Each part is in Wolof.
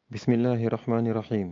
بسم الله الرحمن الرحيم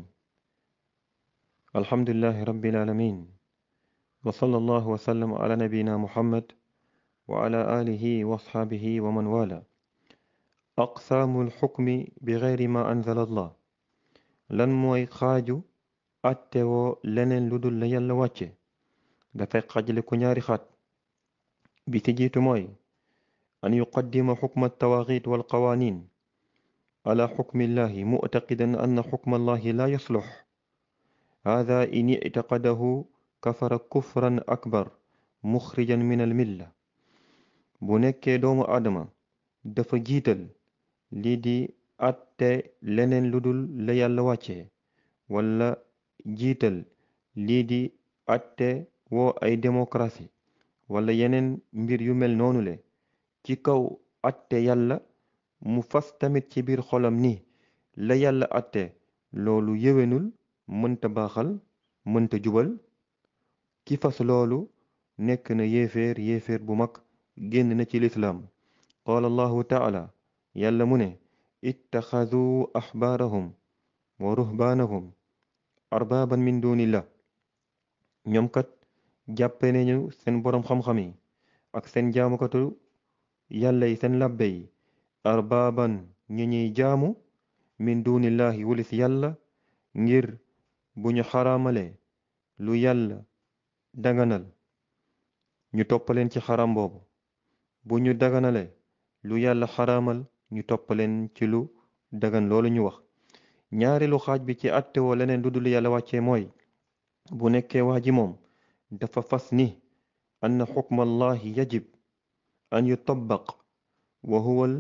الحمد لله رب العالمين وصلى الله وسلم على نبينا محمد وعلى آله وأصحابه ومن والاه أقسام الحكم بغير ما أنزل الله lan mooy xaaju attewoo leneen lu dul la yàlla wàcce dafay xaajale ko ñaari xaat bi ci jiitu mooy an yuqaddima xukma altawaaxit walqawaanin ala xukmi illahi muctaqidan anna xukma allahi la yaslux hada in ictaqadahu kafara kufran akbar muxrijan min almilla bu nekkee doomu aadama dafa jiital lii di atte leneen lu dul la yàlla wàcce wala jiital lii di atte woo ay démocratie wala yeneen mbir yu mel noonu le ci kaw atte yàlla mu fas tamit ci biir xolam ni la yàlla atte loolu yéwénul mënta baaxal mënta jubal ki fas loolu nekk na yéeféer yéeféer bu mag génn na ci lislaam qaala allahu taala yàlla mu ne ittaxaduu axbaarahum wa ruhbaanahum arbaaban min dunillah ñoom kat jàppe nañu seen boroom xam-xam yi ak seen jaamukatu yàlla yi seen labbe yi arbaaban ñu ñuy jaamu min dunillahi wulis yàlla ngir bu ñu xaraamale lu yàlla daganal ñu toppaleen ci xaram boobu bu ñu daganale lu yàlla xaraamal ñu toppaleen ci lu dagan loolu ñu wax ñaareelu xaaj bi ci attewoo leneen lu dul yàlla wàccee mooy bu nekkee waa ji moom dafa fas ni anna xukma allahi yajib an yutabaq wa huwa al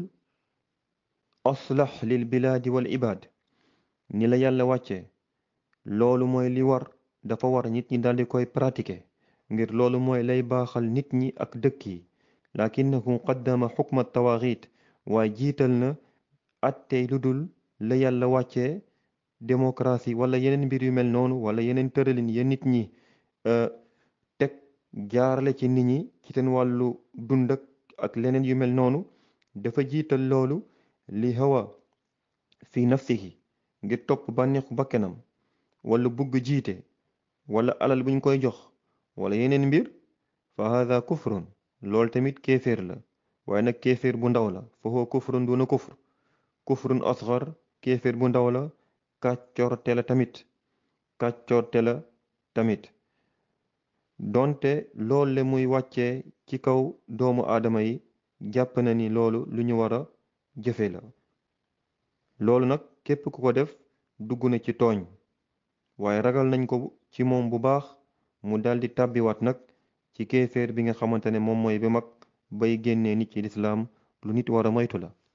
aslax lil bilaadi wal ibaad ni la yàlla wàccee loolu mooy li war dafa war nit ñi daldi koy pratiquer ngir loolu mooy lay baaxal nit ñi ak dëkk yi lakinahu qaddama xukma tawaaxiit waaye jiital na attey lu dul la yàlla wàccee démocratie wala yeneen mbir yu mel noonu wala yeneen tëralin ya nit ñi teg jaarale ci nit ñi ci seen wàllu dund ak leneen yu mel noonu dafa jiital loolu li hawa fi nafsihi ngir topp bànneexu bakkenam wala bugg jiite wala alal buñ koy jox wala yeneen mbir fa hada kufrun loolu tamit kéeféer la waaye nag kéeféer bu ndaw la fa huwa kufrun duna kufr kufrun asgar kéeféer bu ndaw la kàccoorte la tamit kàccoorte la tamit donte loolu le muy wàccee ci kaw doomu aadama yi jàpp na ni loolu lu ñu war a jëfe la loolu nag képp ku ko def dugg na ci tooñ waaye ragal nañ ko ci moom bu baax mu daldi tàbbiwaat nag ci kéeféer bi nga xamante ne moom mooy bi mag bay génnee nit ci lislaam lu nit war a moytu la